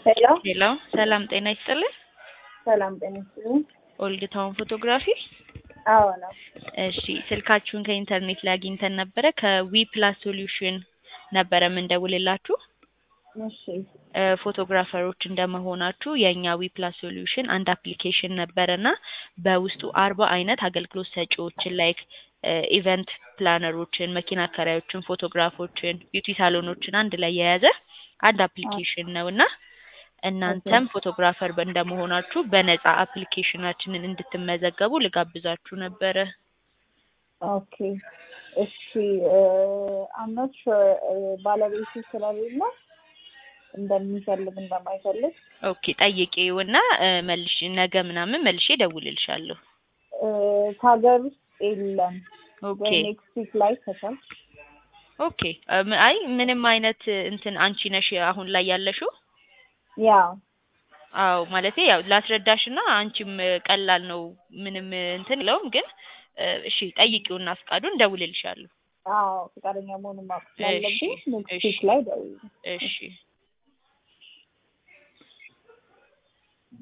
ሄሎ ሄሎ ሰላም ጤና ይስጥልን። ሰላም ጤና ይስጥልኝ። ኦልድ ታውን ፎቶግራፊ። አዎ ነው። እሺ ስልካችሁን ከኢንተርኔት ላይ አግኝተን ነበረ። ከዊ ፕላስ ሶሉሽን ነበረ የምንደውልላችሁ። እሺ እ ፎቶግራፈሮች እንደመሆናችሁ የእኛ ዊ ፕላስ ሶሉሽን አንድ አፕሊኬሽን ነበረና በውስጡ አርባ አይነት አገልግሎት ሰጪዎችን ላይክ ኢቨንት ፕላነሮችን፣ መኪና አከራዮችን፣ ፎቶግራፎችን፣ ቢዩቲ ሳሎኖችን አንድ ላይ የያዘ አንድ አፕሊኬሽን ነው እና እናንተም ፎቶግራፈር በ- እንደመሆናችሁ በነጻ አፕሊኬሽናችንን እንድትመዘገቡ ልጋብዛችሁ ነበረ። ኦኬ እሺ አም ኖት ሹር ባለቤቱ ስለሌለ እንደሚፈልግ እንደማይፈልግ ኦኬ ጠይቄውና እ መልሽ ነገ ምናምን መልሼ እደውልልሻለሁ። እ ከሀገር ውስጥ የለም ኦኬ ወይ ኔክስት ዊክ ላይ ከቻል ኦኬ እም፣ አይ ምንም አይነት እንትን አንቺ ነሽ አሁን ላይ ያለሽው? ያ አዎ ማለቴ ያው ላስረዳሽና አንቺም እ ቀላል ነው ምንም እ እንትን የለውም ግን እ እሺ ጠይቂውና ፍቃዱን እደውልልሻለሁ። አዎ ፈቃደኛ መሆኑን ማወቅ ስላለብኝ እሺ፣ ኔክስት እሺ። ዊክ ላይ ደውዪ። እሺ